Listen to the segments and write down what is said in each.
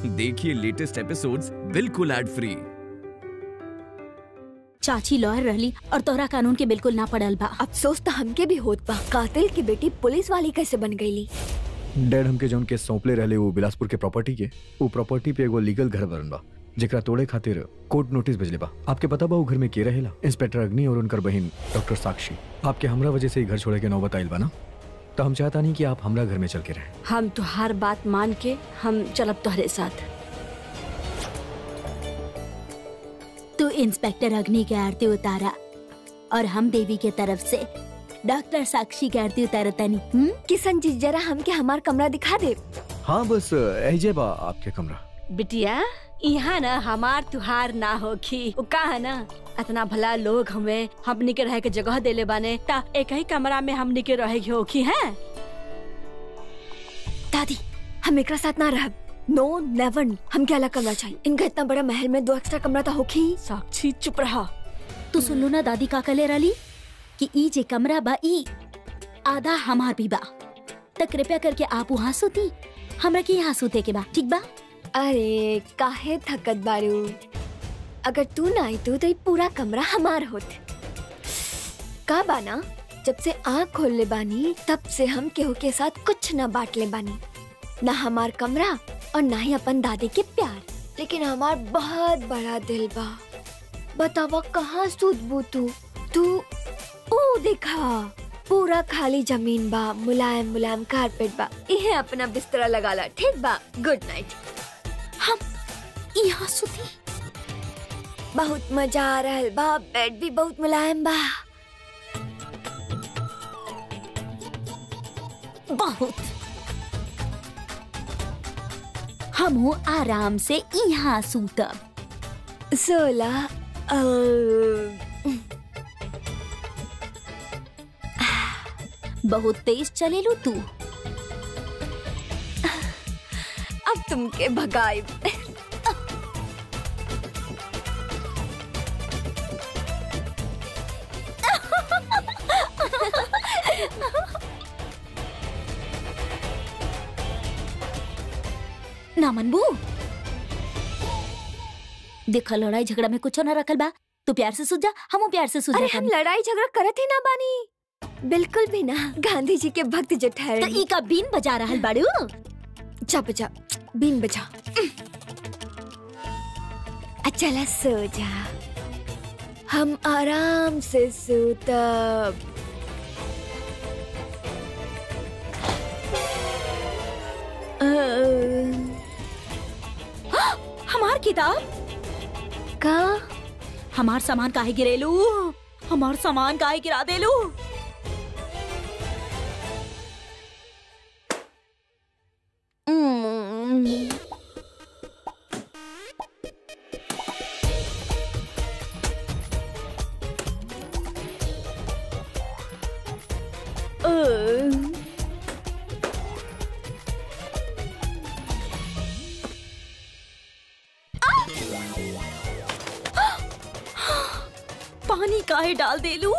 देखिए latest episodes बिल्कुल ad free चाची लॉयर रहली और तोहरा कानून के बिल्कुल ना पड़ल बा अफसोस तो हमके भी होत बा कातिल की बेटी पुलिस वाली कैसे बन गईली डैड हमके जौन के सौंपले रहले वो बिलासपुर के प्रॉपर्टी के वो प्रॉपर्टी पे एगो लीगल घर बनल बा जेकरा तोड़े खातिर कोर्ट नोटिस भेजले बा आपके पता बा वो घर में के रहेला इंस्पेक्टर अग्नि और उनकर बहन डॉक्टर साक्षी आपके हमरा वजह से ही घर छोड़े के नौबत आइल बा ना तो हम चाहता नहीं कि आप हमरा घर में चल के रहें हम तुहार बात मान के हम चलब तोहरे साथ तू इंस्पेक्टर अग्नि के आरती उतारा और हम देवी के तरफ से डॉक्टर साक्षी के आरती उतारतानी हम्म किशन जी जरा हमके हमार कमरा दिखा दे हाँ बस ऐजे बा आपके कमरा बिटिया यहाँ ना हमार तुहार ना होखी उ का है ना इतना भला लोग हमें हमनी के रहे के जगह देले बाने ता एक ही कमरा में हमनी के रहे के होखी है दादी हम एकरा साथ ना रहब नो नेवर हमके अलग कमरा चाहिए इनका इतना बड़ा महल में दो एक्स्ट्रा कमरा तो होखी साक्षी चुप रहा तू सुन लो ना दादी का कले रली कि ई जे कमरा बा ई आधा हमार भी बा त कृपया करके आप वहाँ सुती हमरा के यहाँ सुते के बा ठीक बा अरे काहे थकत बारू अगर तू ना आई तू तो ये पूरा कमरा हमार होत का बाना जब से आँख खोल ले बानी तब से हम केहू के साथ कुछ ना बांट ले बानी ना हमार कमरा और ना ही अपन दादी के प्यार लेकिन हमार बहुत बड़ा दिल बा बतावा कहाँ सूत बू तू तू ओ देखा पूरा खाली जमीन बा मुलायम मुलायम कारपेट बा इहे अपना बिस्तरा लगाला ठीक बा गुड नाइट हम यहाँ सुती बहुत मजा आ रहा बा बेड भी बहुत मुलायम बा बहुत हम आराम से यहाँ सूतब सोलह बहुत तेज चलेलू तू अब तुमके भगाई ना मनबू देखा लड़ाई झगड़ा में कुछ ना रखल बा तू प्यार से सुझा हम प्यार से सुझा अरे हम लड़ाई झगड़ा करत ही ना बानी बिल्कुल भी ना गांधी जी के भक्त जो तो ठहरे ई का बीन बजा रहल बाड़ू जा बजा बीन बजा अच्छा सो जा हम आराम से सोतब हमार किताब का हमार सामान काहे गिरेलू हमार सामान काहे गिरा देलू Mm. Uh. पानी काहे डाल देलू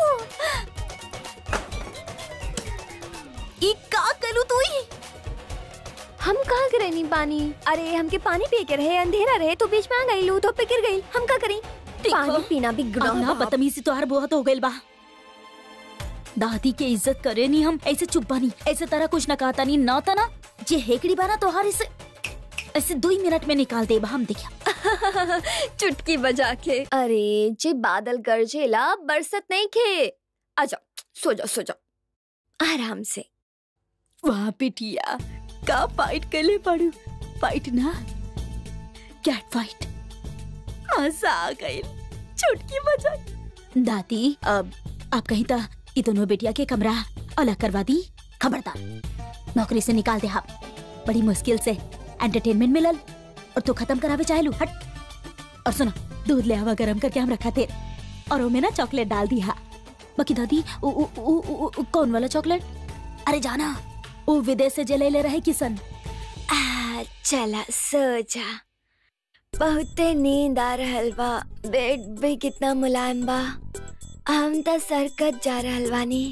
ई का कलू तू ई हम कहाँ करे नहीं पानी अरे हमके पानी पी के रहे अंधेरा रहे तो बीच में आ गई लू तो पे गिर गई हम का करें पानी पीना भी अब गुनाह ना बा। बदतमीजी तोहार बहुत हो गइल बा दादी के इज्जत करे नी हम ऐसे चुप बानी ऐसे तरह कुछ न कहता नी ना ता ना जे हेकड़ी बाना तोहार इसे ऐसे दो ही मिनट में निकाल दे बा हम देखिया चुटकी बजा के अरे जे बादल गरजेला बरसत नहीं खे आजा सो जा सो जा आराम से वाह बिटिया का फाइट कर ले पड़ू फाइट ना कैट फाइट मजा आ गई चुटकी बजा के। दादी अब आप कहीं ता ये दोनों बेटिया के कमरा अलग करवा दी खबरदार नौकरी से निकाल दे आप बड़ी मुश्किल से एंटरटेनमेंट मिलल और तू खत्म करावे चाहे लू हट और सुनो दूध ले आवा गरम करके हम रखा थे और वो में ना चॉकलेट डाल दिया बाकी दादी उ, उ, उ, उ, उ, कौन वाला चॉकलेट अरे जाना वो विदेश से जले ले रहे किसन आ, चला सो जा बहुते नींद आ रहल बा बेड भी कितना मुलायम बा हम त सरकत जा रहल बानी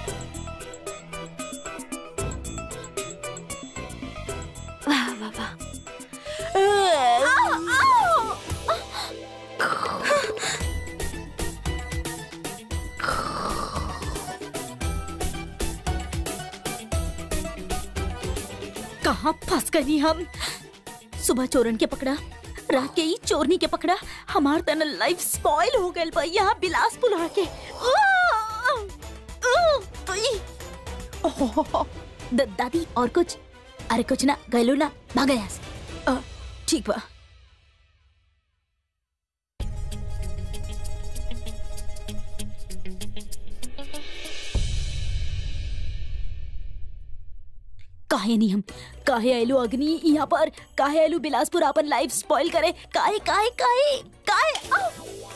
वाह वाह वाह बर्दाश्त करी हम सुबह चोरन के पकड़ा रात के ही चोरनी के पकड़ा हमार तन लाइफ स्पॉइल हो गइल बा यहाँ बिलासपुर आके आ! आ! तुई! ओहो! द- दादी और कुछ अरे कुछ ना गैलू ना भाग यहाँ से अ, ठीक बा काहे नहीं हम काहे आयलू अग्नि यहाँ पर काहे आयलू बिलासपुर अपन लाइफ स्पॉइल करे काहे काहे काहे काहे आउ!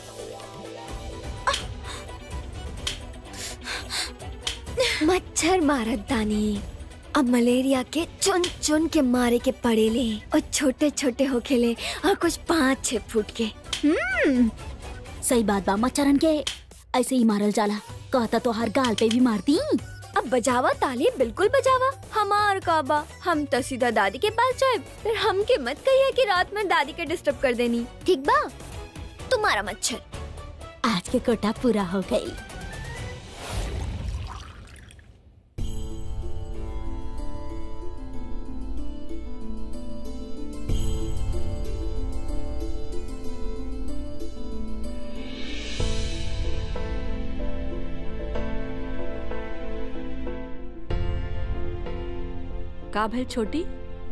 मच्छर मारत दानी अब मलेरिया के चुन चुन के मारे के पड़ेले और छोटे छोटे होखेले और कुछ पाँच छह फुट के सही बात बा मच्छरन के ऐसे ही मारल जाला कहता तो हर गाल पे भी मारती अब बजावा ताली बिल्कुल बजावा हमार काबा हम तो सीधा दादी के पास जाए फिर हमके मत कहिए कि रात में दादी के डिस्टर्ब कर देनी ठीक बा तुम्हारा मच्छर आज के कोटा पूरा हो गई का भइल छोटी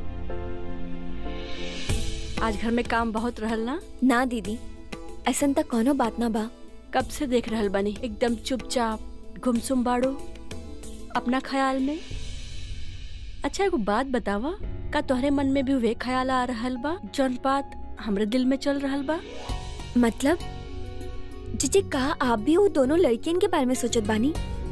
आज घर में काम बहुत रहल ना ना दीदी ऐसन तक कोनो बात ना बा कब से देख रहल बनी एकदम चुपचाप गुमसुम बाड़ो अपना ख्याल में अच्छा एगो बात बतावा का तोहरे मन में भी वे ख्याल आ रहल बा जौन बात हमरे दिल में चल रहल बा मतलब जीजी कहा आप भी वो दोनों लड़कियन के बारे में सोचत बानी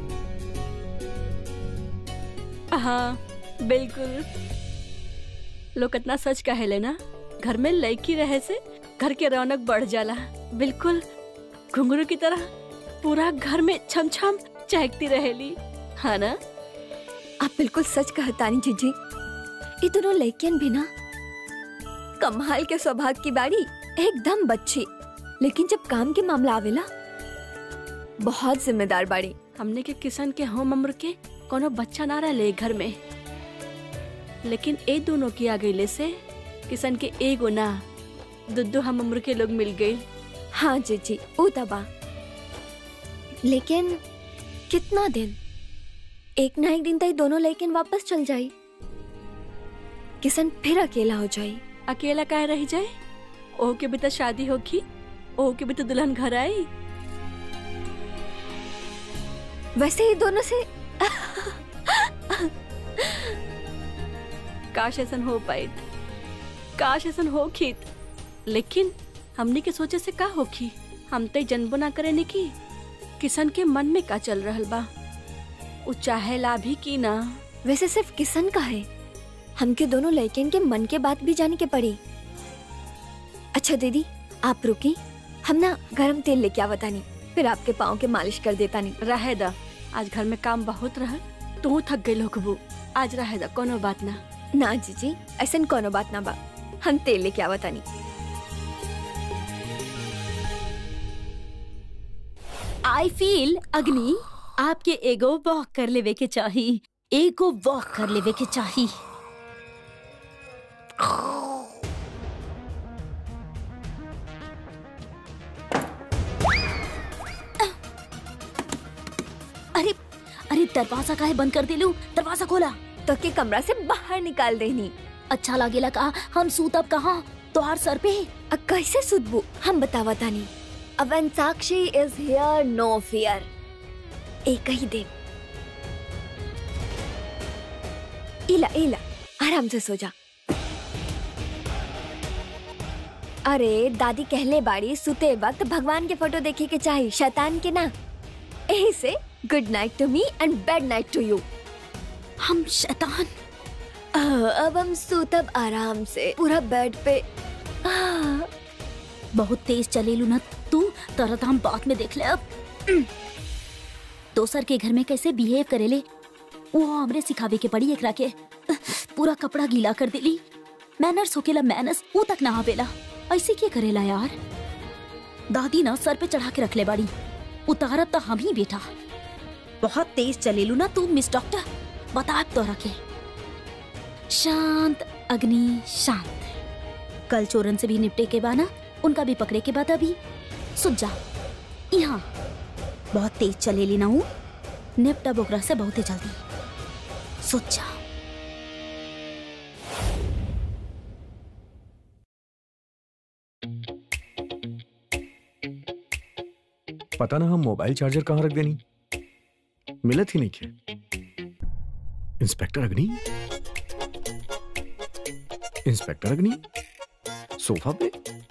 हाँ बिल्कुल लोग इतना सच कहेले ना घर में लड़की रहे से घर के रौनक बढ़ जाला बिल्कुल घुंघरू की तरह पूरा घर में छम छम चहकती रहेली हाँ ना आप बिल्कुल सच कहतानी जीजी ये दोनों लड़कियन भी ना कमाल के स्वभाव की बाड़ी एकदम बच्ची लेकिन जब काम के मामला आवेला बहुत जिम्मेदार बाड़ी हमने के किसान के हम उम्र के कोनो बच्चा ना रहे घर में लेकिन ए दोनों की आ गईले से किसान के एगो ना दुद्दू हम उम्र के लोग मिल गए हाँ जीजी वो दबा लेकिन कितना दिन एक ना एक दिन तक दोनों लेकिन वापस चल जाई किशन फिर अकेला हो जाई अकेला काहे रह जाए ओह के भी तो शादी होगी ओह के भी तो दुल्हन घर आई वैसे ही दोनों से काश ऐसा हो पाए काश ऐसा हो खीत लेकिन हमने के सोचे से का होखी हम तो जन्मो ना करे की किशन के मन में का चल रहल बा उ चाहेला भी की ना वैसे सिर्फ किशन का है हमके दोनों लड़कियन के मन के बात भी जाने के पड़ी अच्छा दीदी आप रुकी हम ना गरम तेल लेके आवतानी फिर आपके पाँव के मालिश कर देता नहीं रहे दा आज घर में काम बहुत रह तू थक गई लोकबू आज रहे दा कोनो बात ना ना जीजी ऐसा कोनो बात ना बा हम तेल लेके आवतानी आई फील अग्नि आपके एगो वॉक कर लेवे के चाही एगो वॉक कर लेवे के चाही अरे अरे दरवाजा काहे बंद कर दिलू दरवाजा खोला तो के कमरा से बाहर निकाल देनी अच्छा लागेला का हम सूतब कहाँ तोहार सर पे अब कैसे सुधबू हम बतावा तानी अब साक्षी इज हियर नो फियर एक ही दिन इला इला आराम से सो जा अरे दादी कहले बाड़ी सुते वक्त भगवान के फोटो देखे के चाहिए शैतान के ना यही से good night to me and bad night to you हम शैतान अब हम सूतब आराम से पूरा बेड पे आह, बहुत तेज चलेलू ना तू तरत हम बाद में देख ले अब दोसर के घर में कैसे बिहेव करेले वो हमरे सिखावे के पड़ी एकरा के पूरा कपड़ा गीला कर दिली मैनर्स होकेला मैनर्स वो तक ना आवेला ऐसे क्या करेला यार दादी ना सर पे चढ़ा के रख ले बाड़ी उतारब तो हम ही बेटा बहुत तेज चलेलू ना तू मिस डॉक्टर बता तो रखे शांत अग्नि शांत कल चोरन से भी निपटे के बाना उनका भी पकड़े के बाद अभी सुन जा यहाँ बहुत तेज चलेली ना हूँ निपटा बोकरा से बहुत ही जल्दी सोच जा पता ना हम मोबाइल चार्जर कहाँ रख देनी मिलत ही नहीं खे इंस्पेक्टर अग्नि इंस्पेक्टर अग्नि सोफा पे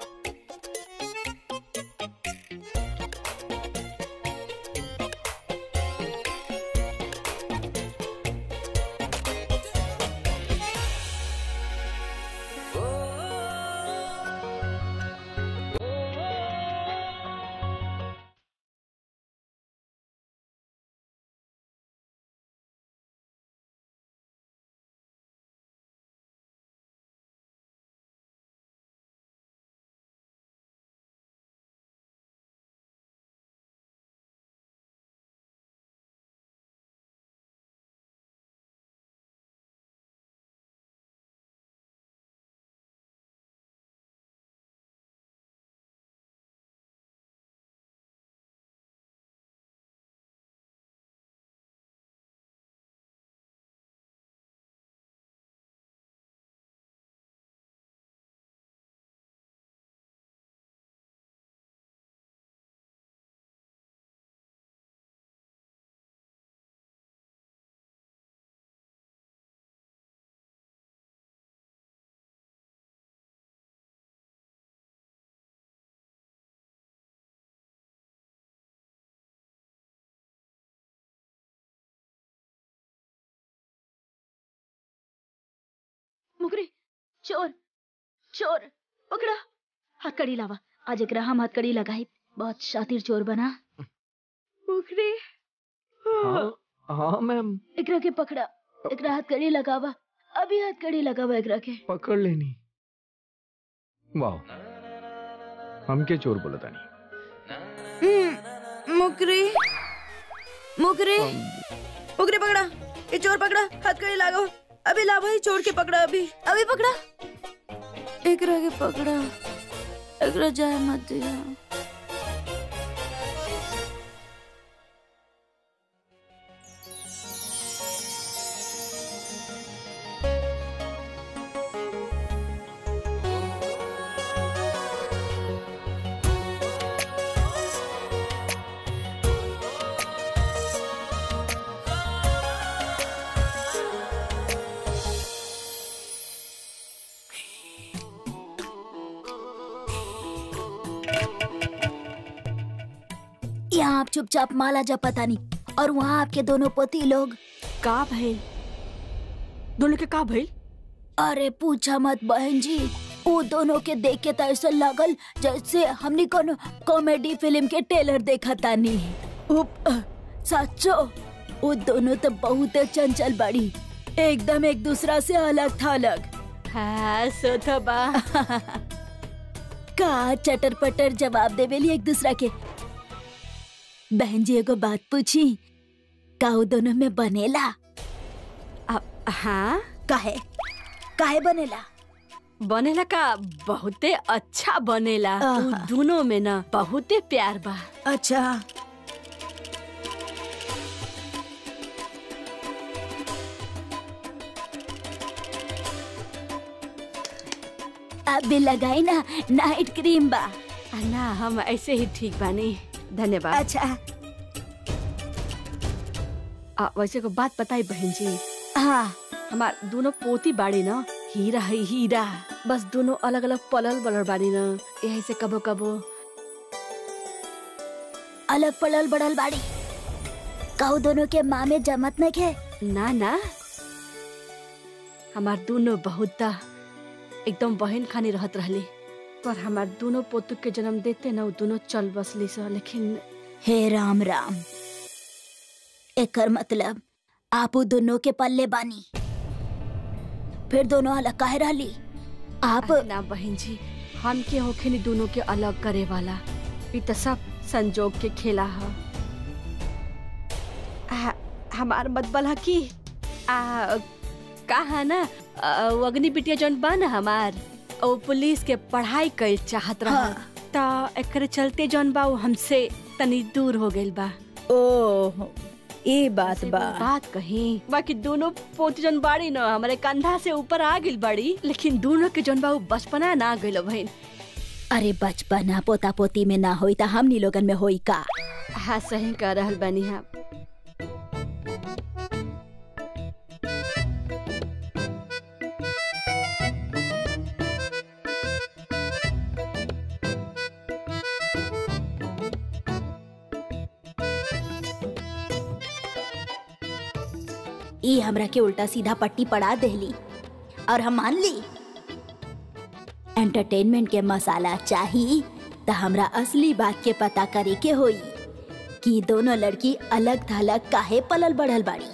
मुकरी चोर चोर पकड़ा हथकड़ी लावा आज एकरा हम हथकड़ी लगाई बहुत शातिर चोर बना मुकरी हाँ हाँ मैम एकरा के पकड़ा एकरा हथकड़ी लगावा अभी हथकड़ी लगावा एकरा के पकड़ लेनी वाह हम के चोर बोला था मुकरी मुकरी मुकरी पकड़ा ये चोर पकड़ा हथकड़ी लगाओ अभी ला भाई चोर के पकड़ा अभी अभी पकड़ा एकरा के पकड़ा एकरा जाए मत दिया यहाँ आप चुपचाप माला जपता नहीं और वहाँ आपके दोनों पति लोग का भइल दोनों के का भइल अरे पूछा मत बहन जी वो दोनों के देख के तो ऐसा लगल जैसे हमने कोनो कॉमेडी फिल्म के ट्रेलर देखा तानी उप, अ, सच्चो वो दोनों तो बहुत चंचल बड़ी एकदम एक दूसरा से अलग था अलग हाँ सो तो बा का चटर पटर जवाब देवेली एक दूसरा के बहन जी एगो बात पूछी का वो दोनों में बनेला अब हाँ काहे काहे बनेला बनेला का बहुते अच्छा बनेला आहा। उ दोनों में ना बहुते प्यार बा अच्छा अभी लगाई ना नाइट क्रीम बा आ, ना हम ऐसे ही ठीक बानी धन्यवाद अच्छा आ, वैसे को बात बताई बहन जी हाँ हमार दोनों पोती बाड़ी ना हीरा है हीरा बस दोनों अलग अलग पलल बलर बाड़ी ना यही से कबो कबो अलग पड़ल बड़ल बाड़ी काऊ दोनों के माँ में जमत नहीं खे ना ना हमार दोनों बहुत ता एकदम बहन खानी रहत रहली पर हमार दोनों पोतु के जन्म देते ना उ दोनों चल बसली स लेकिन हे राम राम एकर मतलब आप उ दोनों के पल्ले बानी फिर दोनों अलग काहे रहली आप अरे ना बहन जी हम के होखे नी दोनों के अलग करे वाला ई त सब संजोग के खेला ह आ, हमार मतबल ह की आ कहा ना अ, वो अग्नि बिटिया जौन बा ना हमार वो पुलिस के पढ़ाई कइल चाहत रहा हाँ। त एकरे चलते जौन बा वो हमसे तनी दूर हो गइल बा ओह ये बात से बा वो बात कही बाकी दोनों पोती जौन बाड़ी न हमारे कंधा से ऊपर आ गइल बाड़ी लेकिन दोनों के जौन बा वो बचपना ना गइल बहन अरे बचपना पोता पोती में ना होई त हमनी लोगन में होई का हाँ सही कह रहल बानी आप ई हमरा के उल्टा सीधा पट्टी पड़ा देली और हम मान ली एंटरटेनमेंट के मसाला चाही त हमरा असली बात के पता करे के होई कि दोनों लड़की अलग थलग काहे पलल बढ़ल बाड़ी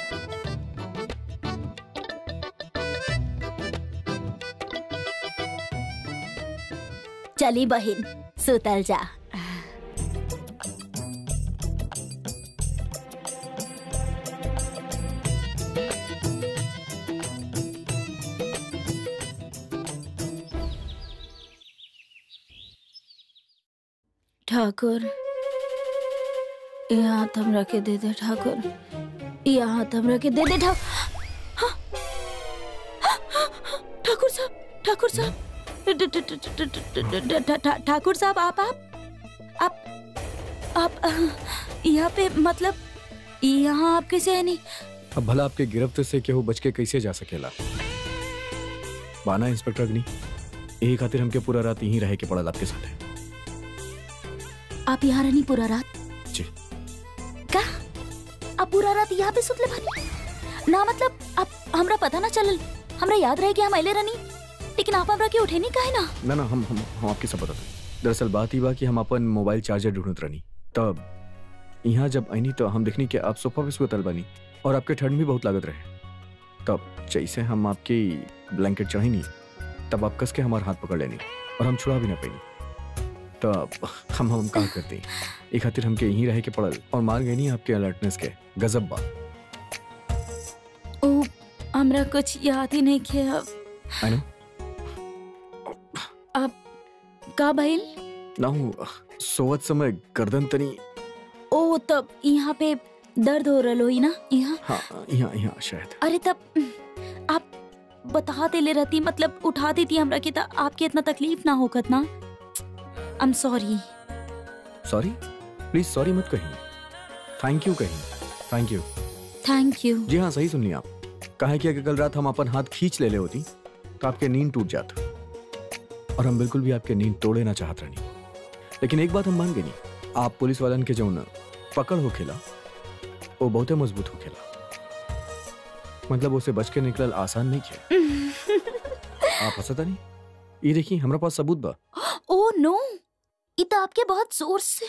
चली बहिन सुतल जा ठाकुर ये हाथ हमरा के दे दे ठाकुर ये हाथ हमरा के दे दे ठा हाँ। ठाकुर साहब ठाकुर साहब ठ- ठ- ठ- ठ- ठ- ठ- ठ- ठ- ठ- ठाकुर साहब आप आप आप आप अह, यहाँ पे मतलब यहाँ आप कैसे है नहीं अब भला आपके गिरफ्त से केहू बच के कैसे जा सकेला बाना इंस्पेक्टर अग्नि यही खातिर हमके पूरा रात यहीं रहे के पड़ल आपके साथ है आप यहाँ रहनी पूरा रात जी का आप पूरा रात यहाँ पे सुतले बानी ना मतलब आप हमरा पता ना चलल हमरा याद रहे कि हम अइले रहनी लेकिन आप हमरा के उठे नहीं काहे ना ना ना हम हम हम आपके सब बताते दरअसल बात ही बा कि हम अपन मोबाइल चार्जर ढूंढत रहनी तब यहाँ जब आईनी तो हम देखनी कि आप सोफा पे सुतल बनी और आपके ठंड भी बहुत लागत रहे तब जैसे हम आपकी ब्लैंकेट चढ़ी नहीं तब आप कस के हमारा हाथ पकड़ लेनी और हम छुड़ा भी ना पाई तब हम हम कहा करते एक खातिर हमके यहीं रहे के पड़ल और मार गई नहीं आपके अलर्टनेस के गजब बा ओ हमरा कुछ याद ही नहीं किया अब आई नो का भइल ना हूँ सोवत समय गर्दन तनी ओ तब यहाँ पे दर्द हो रहा होई ना यहाँ हाँ यहाँ यहाँ शायद अरे तब आप बता देले रहती मतलब उठा देती हमरा के त आपके इतना तकलीफ ना होगत ना I am sorry sorry please sorry मत कहीं थैंक यू कहीं थैंक यू थैंक यू जी हाँ सही सुन लिया आप कहा कि अगर कल रात हम अपन हाथ खींच ले ले होती तो आपके नींद टूट जाता और हम बिल्कुल भी आपके नींद तोड़े ना चाहत रहनी लेकिन एक बात हम मान गए नहीं आप पुलिस वालन के जौन पकड़ हो खेला वो बहुते मजबूत हो खेला मतलब उसे बच के निकलल आसान नहीं किया आप हंसता नहीं ये देखिए हमारे पास सबूत बा ओ नो ये तो आपके बहुत जोर से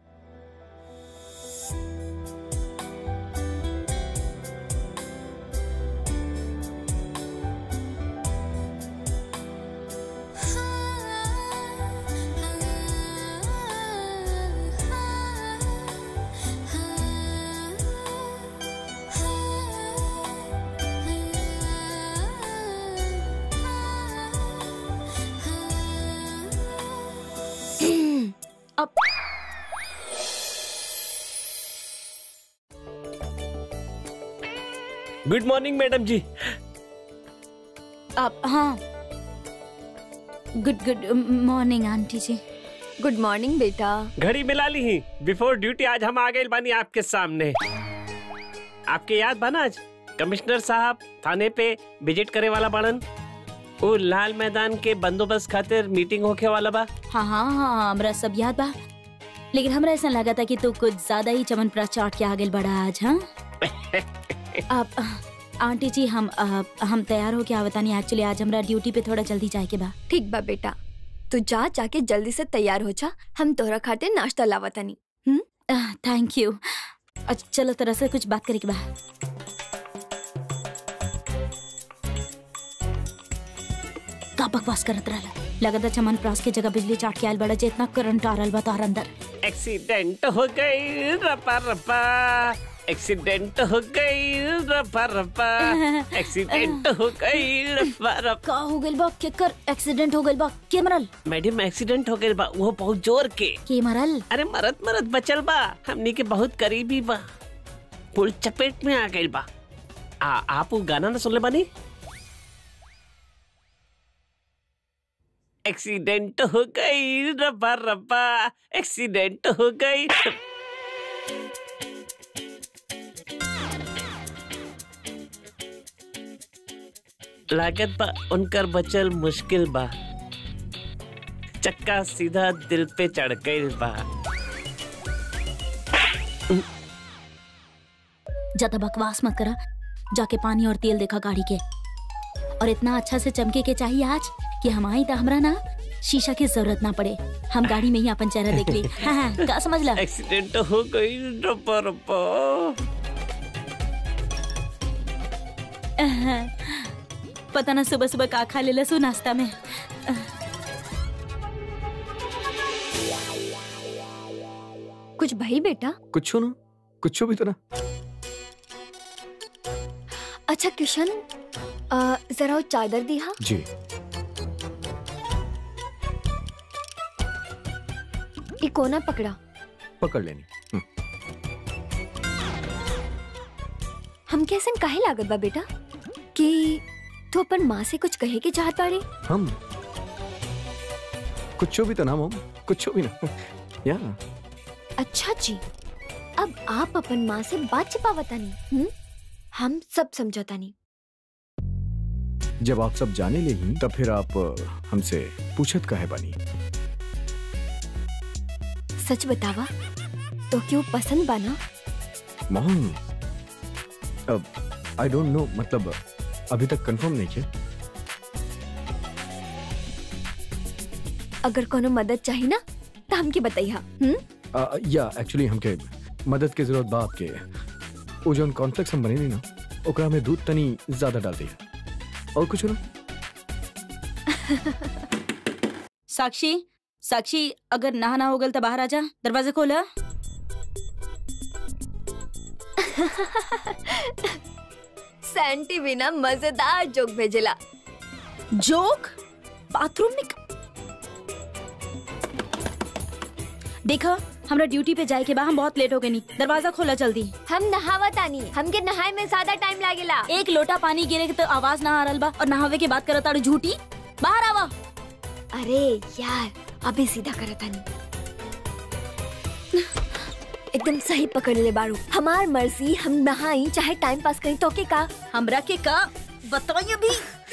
अब गुड मॉर्निंग मैडम जी अब हाँ गुड गुड मॉर्निंग आंटी जी गुड मॉर्निंग बेटा घड़ी मिला ली ही बिफोर ड्यूटी आज हम आ गए बानी आपके सामने आपके याद बना आज कमिश्नर साहब थाने पे विजिट करे वाला बाड़न वो लाल मैदान के बंदोबस्त खातिर मीटिंग होके वाला बा हाँ हाँ हाँ हमरा सब याद बा लेकिन हमरा ऐसा लगा था कि तू कुछ ज्यादा ही चमन प्रास चाट के आगे बढ़ा आज हाँ आप आंटी जी हम अ, हम तैयार हो के आवतानी एक्चुअली आज हमरा ड्यूटी पे थोड़ा जल्दी जाए के बा ठीक बा बेटा तू जा जाके जल्दी से तैयार हो जा हम तोरा खातिर नाश्ता लावतानी थैंक यू अच्छा चलो तरह से कुछ बात करे के बा का बकवास करत रहला लगता चमन प्रास के जगह बिजली चाट के आयल बड़ा जे इतना करंट आ रहल बा तोहर अंदर एक्सीडेंट हो गई रपा रपा एक्सीडेंट हो गई रब्बा रब्बा एक्सीडेंट हो गई रब्बा रब्बा का हो गइल बा केकर एक्सीडेंट हो गइल बा के मरल मैडम एक्सीडेंट हो गई बा वो बहुत जोर के के मरल अरे मरद मरद बचल बा हमनी के बहुत करीबी बा पुल चपेट में आ गई बा आ आप वो गाना ना सुनले बानी एक्सीडेंट हो गई रब्बा रब्बा एक्सीडेंट हो गई लागत बा उनकर बचल मुश्किल बा चक्का सीधा दिल पे चढ़ गई बा ज्यादा बकवास मत करा जाके पानी और तेल देखा गाड़ी के और इतना अच्छा से चमके के चाहिए आज कि हम आई तो हमरा ना शीशा की जरूरत ना पड़े हम गाड़ी में ही अपन चेहरा देख ली हाँ हाँ का समझ ला एक्सीडेंट हो गई रब्बा रब्बा पता ना सुबह सुबह का खा ले सो नाश्ता में कुछ भाई बेटा कुछ ना कुछ भी तो ना अच्छा किशन अ, जरा वो चादर दिहा जी ये कोना पकड़ा पकड़ लेनी हम्म, हम कैसे काहे लागत बा बेटा कि तू अपन माँ से कुछ कहे के चाहत बाड़े हम कुछ भी तो ना मम कुछ भी ना या अच्छा जी अब आप अपन माँ से बात छिपावतानी हम्म हम सब समझौतानी जब आप सब जाने ले ही तब फिर आप अ, हमसे पूछत का है बानी सच बतावा तो क्यों पसंद बाना मॉम अब आई डोंट नो मतलब अभी तक कंफर्म नहीं किया अगर कोनो मदद चाहिए ना तो हमके बताइहा हम्म अ, या एक्चुअली हमके मदद के जरूरत बा आपके वो जोन कॉन्फ्लेक्स हम बने नहीं ना ओकरा में दूध तनी ज्यादा डाल दिया और कुछ ना साक्षी साक्षी अगर नहा ना हो गल तो बाहर आ जा दरवाजा खोला सैंटी भी ना मजेदार जोक भेजेला जोक बाथरूम में क- देखा हमरा ड्यूटी पे जाए के बाद हम बहुत लेट हो गए नी दरवाजा खोला जल्दी हम नहावतानी हमके नहाए में ज्यादा टाइम लागेला एक लोटा पानी गिरे के तो आवाज ना आ रहा बा और नहावे के बात करत ताड़ू झूठी बाहर आवा अरे यार अभी सीधा करतानी एकदम सही पकड़ ले बारू हमार मर्जी हम नहाई चाहे टाइम पास करी तो के का हमरा के का बताइए अभी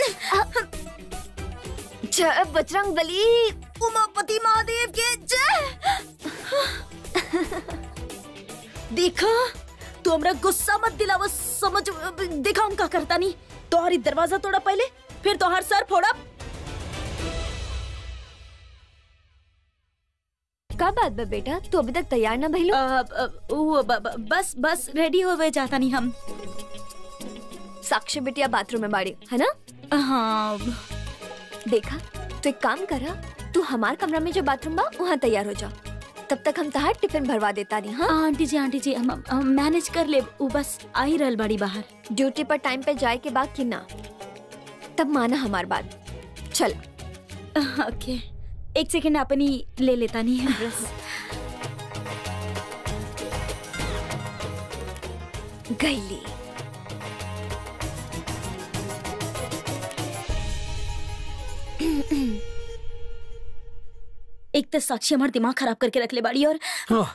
जय बजरंग बली उमापति महादेव के जय देखा तू हमरा गुस्सा मत दिलावा समझ देखा हम का करता नहीं तोहरी दरवाजा तोड़ा पहले फिर तोहर सर फोड़ा का बात बा बेटा तू अभी तक तैयार ना भइलो अ, अ, वो ब- ब- बस बस रेडी होवे जाता नहीं हम साक्षी बिटिया बाथरूम में बाड़ी है ना हाँ देखा तो एक काम करा तू हमार कमरा में जो बाथरूम बा वहाँ तैयार हो जा तब तक हम तहार टिफिन भरवा देता नहीं हाँ आंटी जी आंटी जी हम, हम मैनेज कर ले वो बस आ ही रहल बड़ी बाहर ड्यूटी पर टाइम पे जाए के बाद कि ना तब माना हमार बात चल ओके एक सेकंड अपनी ले लेता नहीं है ड्रेस गईली एक तो साक्षी हमारा दिमाग खराब करके रख ले बाड़ी और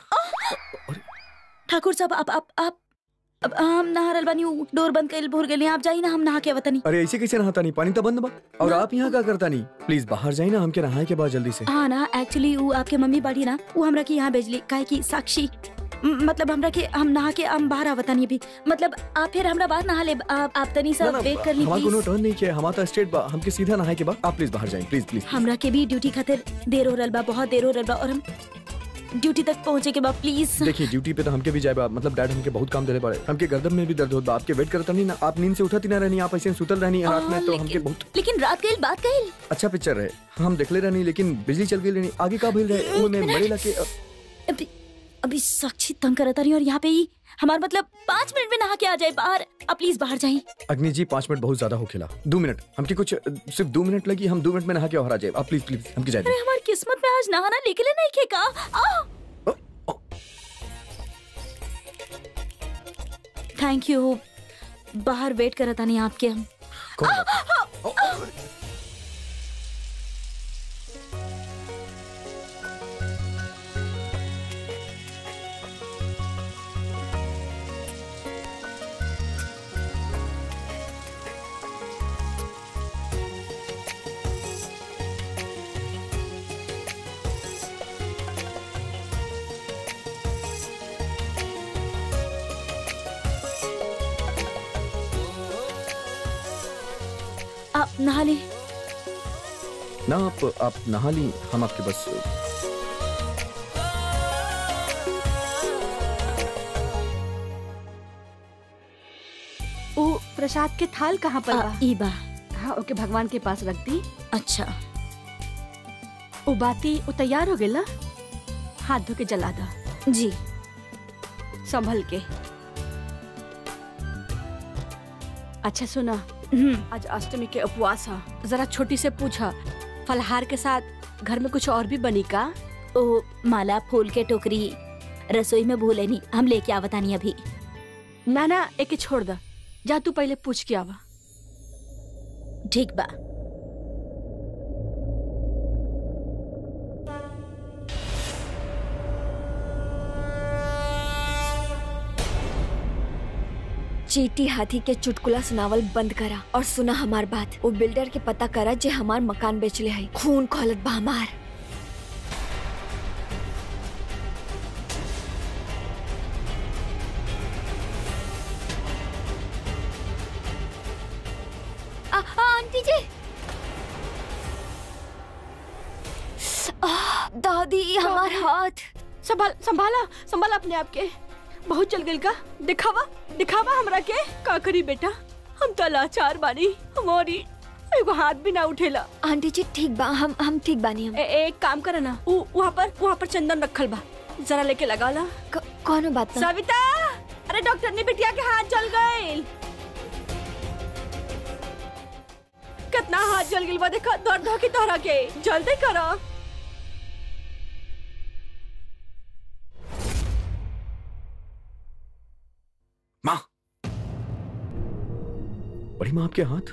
ठाकुर साहब आप आप आप अब हम नहा रहल बानी उ डोर बंद कर भूल गेली आप जाई ना हम नहा के वतनी अरे ऐसे कैसे नहाता नहीं पानी तो बंद बा और आप यहाँ क्या करता नहीं प्लीज बाहर जाइए ना हमके नहाए के बाद जल्दी से हाँ ना एक्चुअली वो आपके मम्मी बाड़ी ना वो हमरा के यहाँ भेजली काहे की साक्षी म- मतलब हमरा के हम नहा के हम बाहर आवतानी अभी मतलब आप फिर हमरा बाद नहा ले आप आप तनी सा ना, ना, वेट कर ली हमारा कोनो प्लीज टर्न नहीं किया हमारा स्ट्रेट बा हमके सीधा नहाए के बाद आप प्लीज बाहर जाइए प्लीज प्लीज हमरा के भी ड्यूटी खातिर देर हो रहल बा बहुत देर हो रहल बा और हम ड्यूटी तक पहुँचे के बाद प्लीज देखिए ड्यूटी पे तो हमके भी जाए बा मतलब डैड हमके बहुत काम देले पड़े हमके गर्दन में भी दर्द होता आपके वेट करता नहीं ना आप नींद से उठती ना रहनी आप ऐसे सुतल रहनी रात में हाँ, तो लेकिन- हमके बहुत लेकिन रात गईल बात गईल अच्छा पिक्चर रहे हम देखले रहनी लेकिन बिजली चल गई रहनी आगे का भइल रहे वो मैं मरेला के अ, अभी अभी साक्षी तंग करता रही और यहाँ पे ही हमारा मतलब पाँच मिनट में नहा के आ जाए बाहर अब प्लीज बाहर जाए अग्नि जी पाँच मिनट बहुत ज्यादा हो खेला दो मिनट हमके कुछ अ, सिर्फ दो मिनट लगी हम दो मिनट में नहा के बाहर आ जाए आप प्लीज प्लीज हमके जाए अरे हमारी किस्मत में आज नहाना निकले नहीं खेका आ थैंक यू बाहर वेट करता नहीं आपके हम कौन बात? ओ, ओ, आप नहा ले ना आप आप नहा ली हम आपके बस वो प्रसाद के थाल कहाँ पर आ, बा ई बा हाँ ओके भगवान के पास रख दी अच्छा वो बाती वो तैयार हो गेल ना हाथ धो के जला दा जी संभल के अच्छा सुना हम्म, आज अष्टमी के उपवास है जरा छोटी से पूछा फलहार के साथ घर में कुछ और भी बनी का ओ माला फूल के टोकरी रसोई में भूले नहीं हम लेके आवता नहीं अभी ना ना एक छोड़ दा जा तू पहले पूछ के आवा ठीक बा चीटी हाथी के चुटकुला सुनावल बंद करा और सुना हमार बात वो बिल्डर के पता करा जे हमार मकान बेचले है खून खोलत बा हमार आ, आ, आंटी जी आ, दादी हमार हाथ संभाल संभाला संभाला अपने आप के बहुत चल गई का दिखावा दिखावा हमरा के का करी बेटा हम तो लाचार बानी हमारी एगो हाथ भी ना उठेला आंटी जी ठीक बा हम हम ठीक बानी हम ए, एक काम करे ना उ- वहाँ पर वहाँ पर चंदन रखल बा जरा लेके लगा ला क- कौनो बात ना सविता अरे डॉक्टर ने बिटिया के हाथ जल गए कितना हाथ जल गई बा देखा दर्द हो की तोहरा के जल्दी करो माँ बड़ी माँ आपके हाथ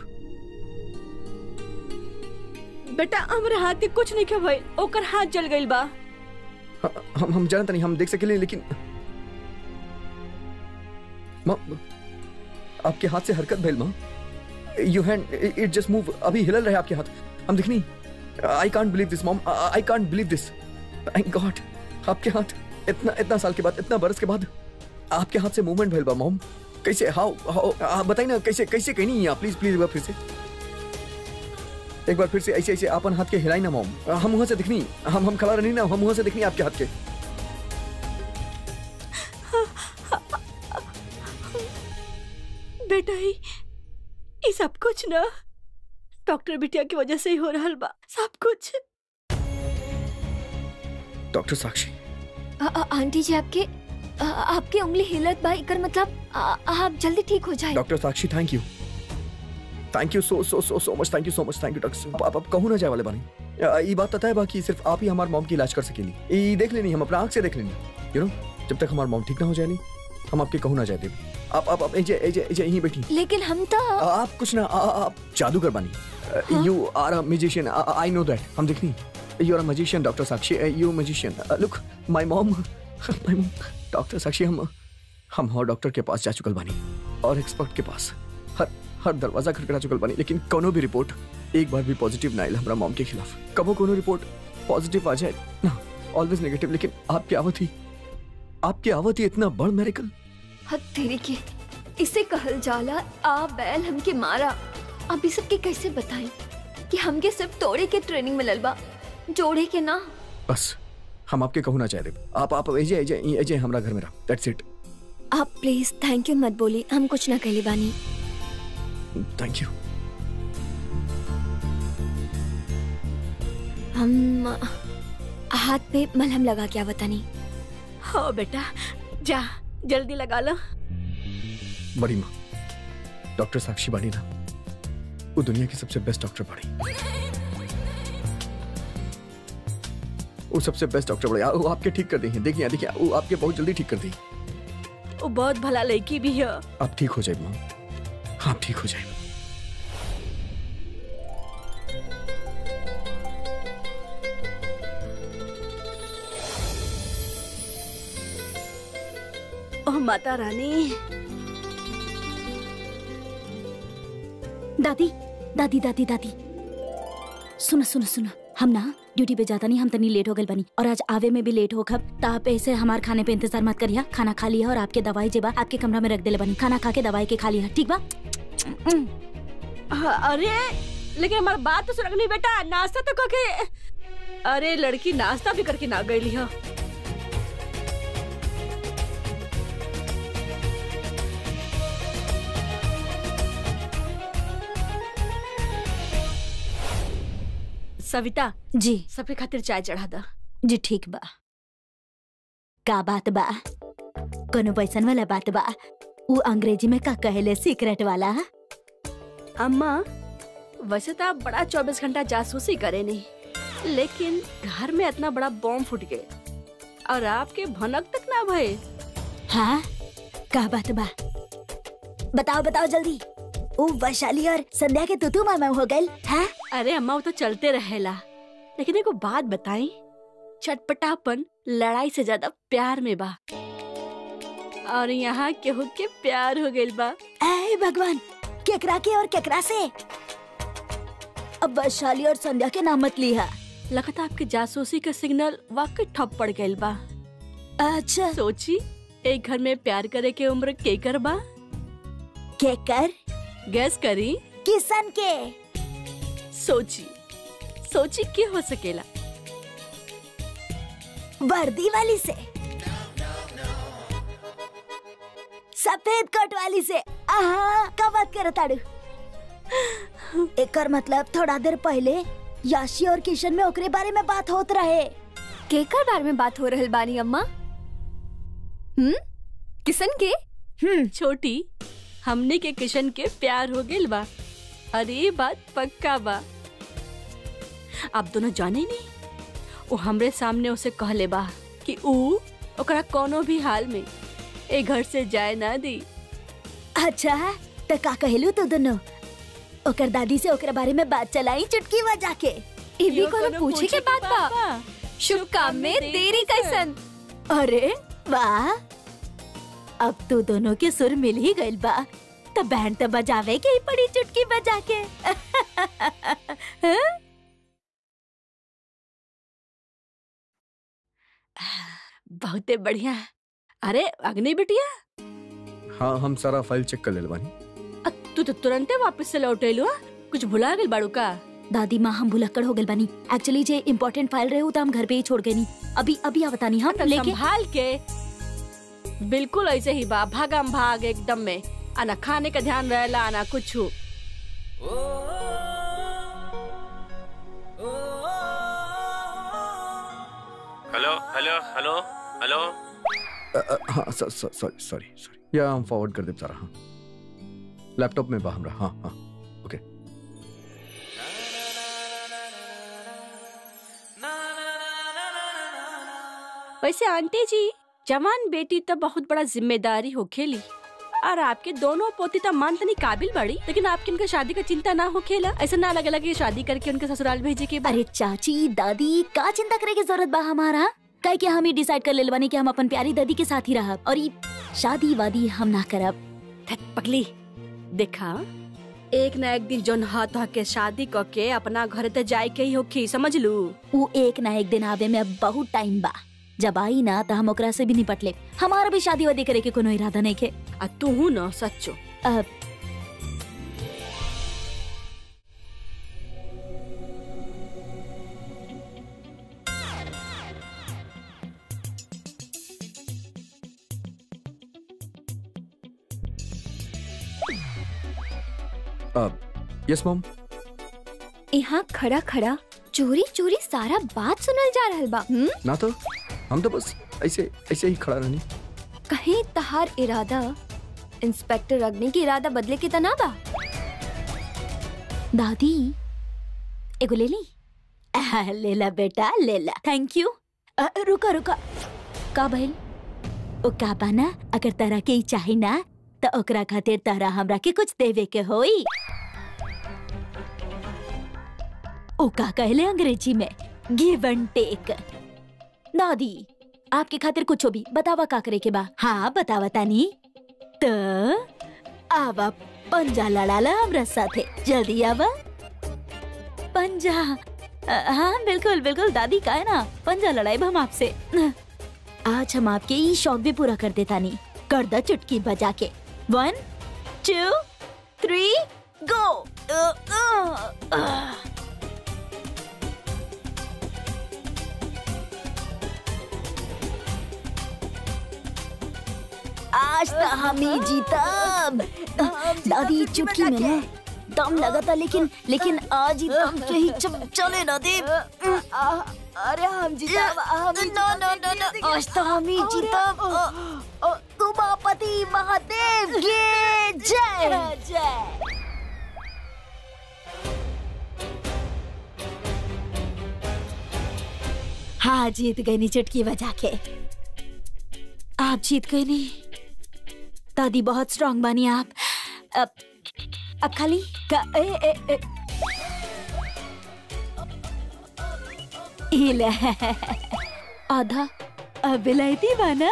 बेटा हमरे हाथ के कुछ नहीं के भइल ओकर हाथ जल गइल बा ह- हम हम जानते नहीं हम देख सकेले लेकिन माँ आपके हाथ से हरकत भइल माँ you hand it just move अभी हिलल रहे आपके हाथ हम दिखनी I can't believe this mom I can't believe this thank God आपके हाथ इतना इतना साल के बाद इतना बरस के बाद आपके हाथ से मूवमेंट भइल बा मॉम कैसे हाउ हाउ बताइए ना कैसे कैसे कहनी है प्लीज प्लीज एक बार फिर से एक बार फिर से ऐसे ऐसे अपन हाथ के हिलाई ना मॉम हम वहां से दिखनी हम हम खड़ा रहनी ना हम वहां से दिखनी आपके हाथ के बेटा ही ये सब कुछ ना डॉक्टर बिटिया की वजह से ही हो रहा बा सब कुछ डॉक्टर साक्षी आ- आ- आंटी जी आपके आ- आपकी उंगली हिलत बा इकर मतलब आ- आप जल्दी ठीक हो जाए doctor Sakshi thank you thank you so so so so much thank you so much thank you doctor आप अब कहूँ ना जाए वाले बानी आ, ये बात पता है बाकी सिर्फ आप ही हमारे मॉम की इलाज कर सकेली ये देख लेनी हम अपना आंख से देख लेनी यू नो जब तक हमारे मॉम ठीक ना हो जाए हम आपके कहूँ ना जाए देव आप आप आप एजे एजे एजे यहीं बैठी लेकिन हम तो आ, आप कुछ ना आ, आ, आप जादूगर बानी you are a musician I know that हम देखनी you are a musician doctor Sakshi you musician look my mom my mom doctor Sakshi हम हम और डॉक्टर के पास जा चुकल बानी और एक्सपर्ट के पास हर हर दरवाजा खटखटा चुकल बानी लेकिन कोनो भी रिपोर्ट एक बार भी पॉजिटिव ना आइल हमरा मॉम के खिलाफ कबो कोनो रिपोर्ट पॉजिटिव आ जाए ना ऑलवेज नेगेटिव लेकिन आपकी आवत ही आपकी आवत ही इतना बड़ मेरिकल हद तेरी के इसे कहल जाला आ बैल हमके मारा अब इस सबके कैसे बताएं कि हमके सिर्फ तोड़े के ट्रेनिंग मिलल बा जोड़े के ना बस हम आपके कहू ना चाहते आप आप एजे एजे एजे हमरा घर में रहो दैट्स इट आप प्लीज थैंक यू मत बोली हम कुछ ना कहली बानी थैंक यू हम हाथ पे मलहम लगा के आवतानी हो बेटा जा जल्दी लगा लो बड़ी माँ डॉक्टर साक्षी बाड़ी ना वो दुनिया की सबसे बेस्ट डॉक्टर बाड़ी वो सबसे बेस्ट डॉक्टर बड़ी वो आपके ठीक कर दी है देखिए देखिए वो आपके बहुत जल्दी ठीक कर दी वो बहुत भला लड़की भी है आप ठीक हो जाए माँ आप ठीक हो जाए ओह माता रानी दादी दादी दादी दादी सुनो सुनो सुनो हम ना ड्यूटी पे जाता नहीं हम तनी लेट हो गए बनी और आज आवे में भी लेट हो खब तो आप ऐसे हमार खाने पे इंतजार मत करिया खाना खा लिया और आपके दवाई जेबा आपके कमरा में रख देले बनी खाना खा के दवाई के खा लिया ठीक बा हाँ, अरे लेकिन हमारी बात तो सुन नहीं बेटा नाश्ता तो करके अरे लड़की नाश्ता भी करके ना गई हो सविता जी सबके खातिर चाय चढ़ा दा जी ठीक बा का बात बा कोनो पैसन वाला बात बा उ अंग्रेजी में का कहेले सीक्रेट वाला अम्मा वैसे तो आप बड़ा चौबीस घंटा जासूसी करे नहीं लेकिन घर में इतना बड़ा बॉम्ब फूट गए और आपके भनक तक ना भय हाँ का बात बा बताओ बताओ जल्दी उ वैशाली और संध्या के तुतु मामा हो गए हाँ अरे अम्मा वो तो चलते रहेला लेकिन एगो बात बताई चटपटापन लड़ाई से ज्यादा प्यार में बा और यहाँ केहू के प्यार हो गइल बा ऐ भगवान केकरा के और केकरा से अब वैशाली और संध्या के नाम मत लिया लगता आपके जासूसी का सिग्नल वाकई ठप पड़ गइल बा अच्छा सोची एक घर में प्यार करे के उम्र केकर बा केकर गैस करी किसन के सोची सोची के हो सकेला वर्दी वाली से सफेद कोट वाली से आहा का बात कर ताड़ू एकर मतलब थोड़ा देर पहले याशी और किशन में ओकरे बारे में बात होत रहे केकर बारे में बात हो रहल बानी अम्मा हम्म किसन के हम्म छोटी हमने के किशन के प्यार हो गइल बा अरे ये बात पक्का बा आप दोनों जाने नहीं वो हमरे सामने उसे कहले बा कि ऊ ओकरा कोनो भी हाल में ए घर से जाए ना दी अच्छा तो का कहलू तू दोनों ओकर दादी से ओकरा बारे में बात चलाई चुटकी बजा के ई भी कोनो पूछे के बात बा शुभ काम में देरी कैसन अरे वाह अब तू दोनों के सुर मिल ही गइल बा तो बैंड तो बजावे के ही पड़ी चुटकी बजा के हाँ? बहुते बढ़िया अरे अग्नि बिटिया हाँ हम सारा फाइल चेक कर ले बानी अ, तू तो तुरंते वापस से लौटेलू हा? कुछ भुला गइल बाड़ू का दादी माँ हम भुलक्कड़ हो गइल बानी एक्चुअली जे इम्पोर्टेंट फाइल रहे तो हम घर पे ही छोड़ गए नी अभी अभी आवतानी हम तो लेके संभाल के बिल्कुल ऐसे ही बा भागम भाग एकदम में आना खाने का ध्यान रहेला आना कुछ hello hello hello hello uh, uh, हाँ सॉरी सॉरी सॉरी या हम फॉरवर्ड कर दे सारा हाँ लैपटॉप में बा हमरा हाँ हाँ ओके वैसे आंटी जी जवान बेटी तो बहुत बड़ा जिम्मेदारी हो खेली और आपके दोनों पोती तो मान तनी काबिल बड़ी लेकिन आपके उनका शादी का चिंता ना हो खेला ऐसा ना लगे लगे शादी करके उनके ससुराल भेजे के बाद अरे चाची दादी का चिंता करे की जरूरत बा हमारा कहे कि हम ही डिसाइड कर ले बानी कि हम अपन प्यारी दादी के साथ ही रहब और ई शादी वादी हम ना करब धत पगली देखा एक ना एक दिन जोन हाथ के शादी क के अपना घर ते जाए के ही होखी समझ लू उ एक ना एक दिन आवे में अब बहुत टाइम बा जब आई ना तो हम ओकरा से भी निपट ले हमारा भी शादी वादी करे के कोनो इरादा नहीं के आ तू हूँ न सच्चो अब यस मॉम यहाँ खड़ा खड़ा चोरी चोरी सारा बात सुनल जा रहल बा हम्म ना तो हम तो बस ऐसे ऐसे ही खड़ा रहनी कहीं तहार इरादा इंस्पेक्टर अग्नि की इरादा बदले के तना बा दादी एगो ले ली आह, ले ला बेटा ले ला थैंक यू अ, रुका रुका का भइल ओ का बाना अगर तरह के ही चाही ना तो ओकरा खातिर तरह हमरा के कुछ देवे के होई ओ का कहले अंग्रेजी में गिव एंड टेक दादी आपके खातिर कुछ भी बतावा का करे के बा हाँ बतावा तानी तो आवा पंजा लड़ाला हमरा साथे जल्दी आवा पंजा अ, हाँ बिल्कुल बिल्कुल दादी का है ना पंजा लड़ाई हम आपसे आज हम आपके ये शौक भी पूरा कर देता नहीं कर द चुटकी बजा के वन टू थ्री गो आज तो हम ही जीतब दादी चुटकी में ना दम लगा था लेकिन लेकिन आज ही दम के ही चम चले ना दे अरे हम जीतब हम नो नो नो नो आज तो हम ही जीतब उमापति महादेव के जय जय हाँ जीत गई नी चुटकी बजा के आप जीत गए नी दादी बहुत स्ट्रांग बनी आप अब अब खाली का ए ए ए ये ले आधा अब विलायती बना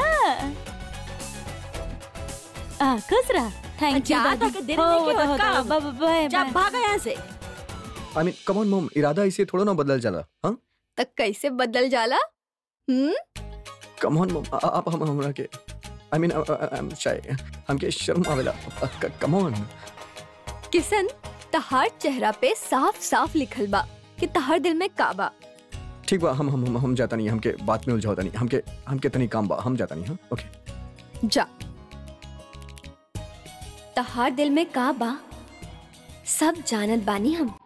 आ खुश रहा थैंक यू जा, दादी ताकि देर नहीं की होत काम। बाय जा भागा यहाँ से I mean come on mom इरादा ऐसे थोड़ा ना बदल जाला हाँ तक कैसे बदल जाला हम्म कम ऑन मॉम आप हम हमरा के आई मीन आई एम शाय हमके शर्म आवेला कम ऑन किसन तहार चेहरा पे साफ साफ लिखल बा कि तहार दिल में काबा ठीक बा हम हम हम, हम जाता नहीं हमके बात में उलझाता नहीं हमके हमके तनी काम बा हम जाता नहीं हाँ ओके जा तहार दिल में का बा सब जानत बानी हम